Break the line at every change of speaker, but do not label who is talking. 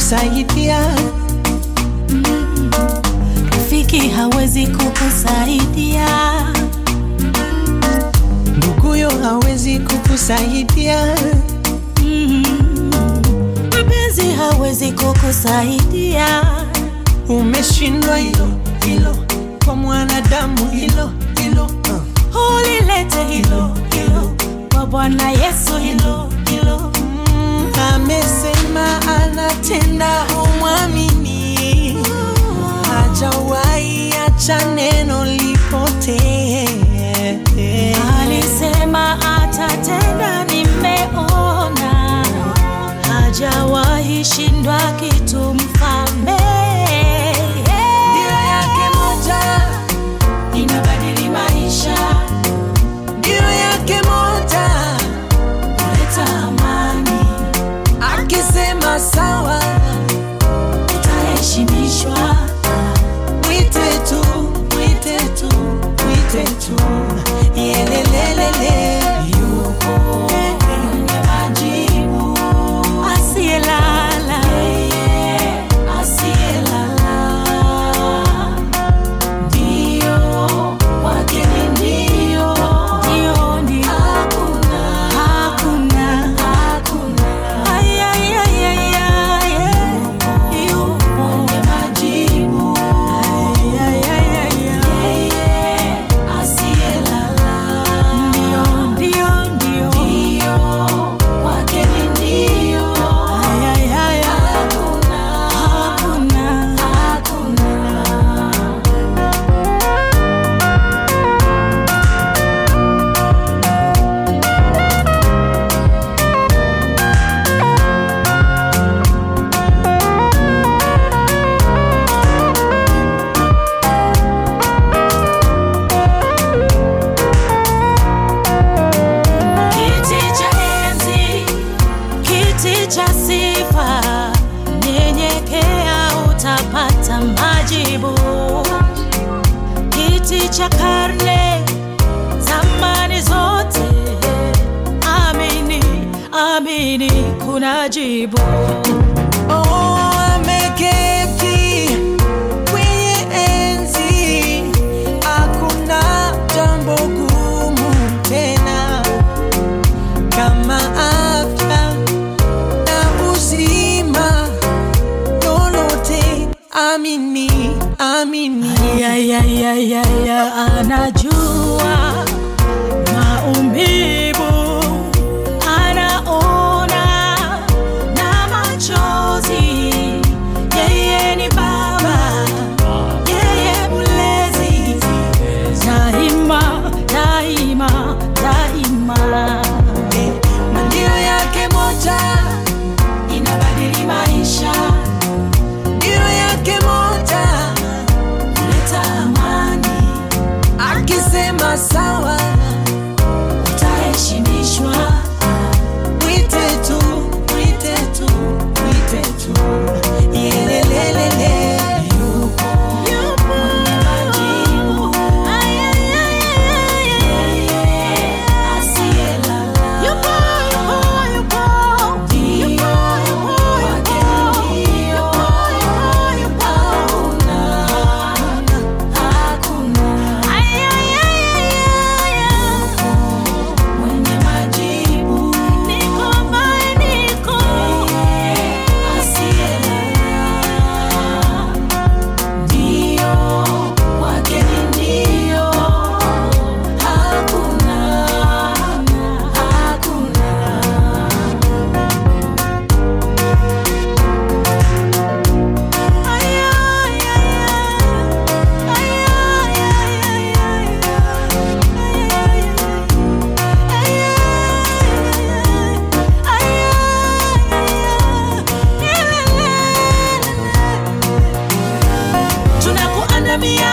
kukusaidia,
rafiki hawezi kukusaidia,
nduguyo hawezi kukusaidia,
Mm. mpenzi hawezi kukusaidia,
umeshindwa hilo hilo, kwa mwanadamu hilo hilo uh.
ulilete hilo hilo kwa Bwana Yesu hilo hilo.
Mm, amesema anatenda, umwamini, hajawahi acha neno lipotee.
Alisema atatenda, nimeona, hajawahi shindwa kitu mfalme.
Ndio yake moja
Inabadili maisha,
ndio yake moja,
kuleta amani,
akisema sawa,
utaheshimishwa.
mwite tu, mwite tu, mwite tu, yelelelele, yupo
Mwenye majibu, asiyelala, asiyelala. Ndio, wake ni ndio. Ndio, ndio. Hakuna. Ay, ay, ay, ay, ay. Yupo. Mwenye majibu. Ay, ay, ay, ay, ay. Ndio, ndio, ndio. Wake ni ndio. Ay, ay, ay, ay. Hakuna. Kiti cha enzi, kiti cha sifa, nyenyekea utapata majibu. Kiti cha karne, zamani zote, amini, amini, kuna jibu.
Oh, ameketi kwenye enzi, hakuna jambo gumu tena kama afya na uzima, lolote amini, amini.
Ayayayaya, anajua maumivu, anaona na machozi. Yeye ni Baba, yeye mlezi, daima, daima, daima.
Eh, na ndio yake moja,
Inabadili maisha,
ndio yake moja,
kuleta amani,
akisema sawa,
utaheshimishwa.
mwite tu, mwite tu, mwite tu, yelelelele, yupo
Mwenye majibu, ay, ay, ay, ay, ay, ay, asiyelala. Yupo, yupo, yupo. Yupo, yupo, yupo. Yupo, yupo. Hakuna. Ay, ay, ay, ay, ay. Mwenye majibu, niko ambaye niko. Asiyelala. Ndio, wake ni ndio. Hakuna, hakuna. Ay, ay, ay, ay. Ay, ay, ay, ay, ay. Ay, ay, ay. Tunakuandamia